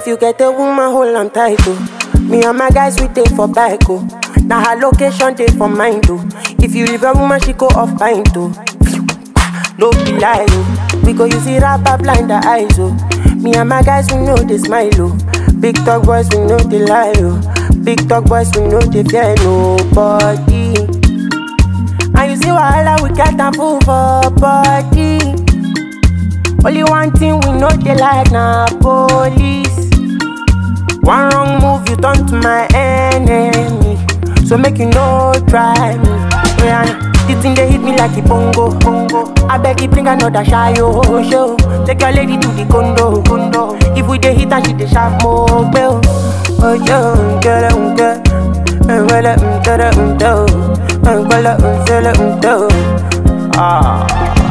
If you get a woman, hold am tight, oh. Me and my guys, we take for bike, oh. Now her location, take for mine, oh. If you leave a woman, she go off pint, oh. No be lie, oh. We go use it rapper blind the eyes, oh. Me and my guys, we know they smile, oh. Big talk boys, we know they lie, oh. Big talk boys, we know they fear nobody. And you see wahala, we get am full for body. Only one thing we know they like na police. One wrong move, you turn to my enemy. So make you no try me. Rihanna, the thing they hit me like a bongo, bongo. I beg you bring another shy oh, show. Take your lady to the condo, condo. If we dey hit and she dey sharp more bell. Oh yo, get it, get it. Well, um, get it, um, do. Um, well, um, sell it, um, do. Ah.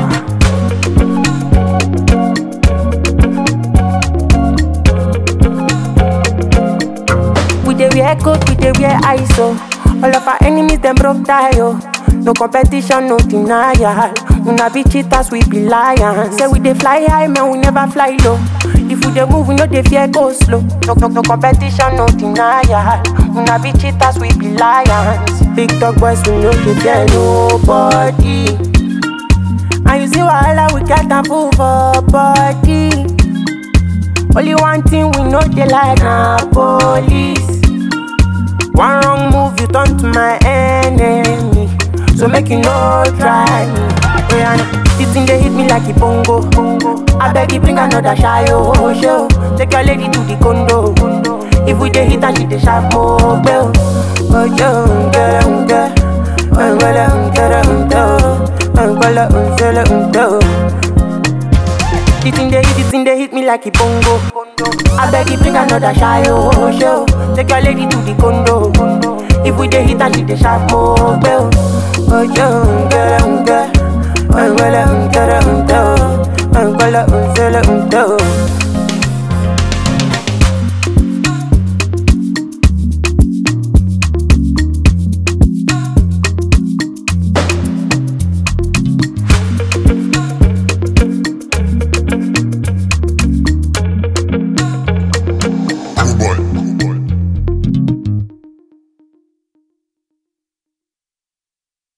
We dey wear coat, we dey wear ISO. All of our enemies them broke tie oh. No competition, no denial. Una be cheaters, we be lions. Say we dey fly high, man, we never fly low. If we dey move, we no dey fear go slow. No, no, no competition, no denial. Una be cheaters, we be lions. Big dog boys, we no dey fear nobody. And you see wahala, we get am full for body. Only one thing we know they like na police. One wrong move, you turn to my enemy. So make you no try me. Rihanna, this thing they hit me like a bongo. bongo. I beg you bring another shy oh show. Take your lady to the condo. condo. If we dey hit and she dey sharp more bell. Oh yo, get it, get it. Oh, well, um, get it, um, do. Oh, well, um, sell it, um, do. The thing they hit, the thing they hit me like a bongo. I beg you bring another shy oh show. Take your lady to the condo. If we dey hit and she dey sharp more bell. Oh yo, get it, get it. Oh well, get it, get it. Oh well,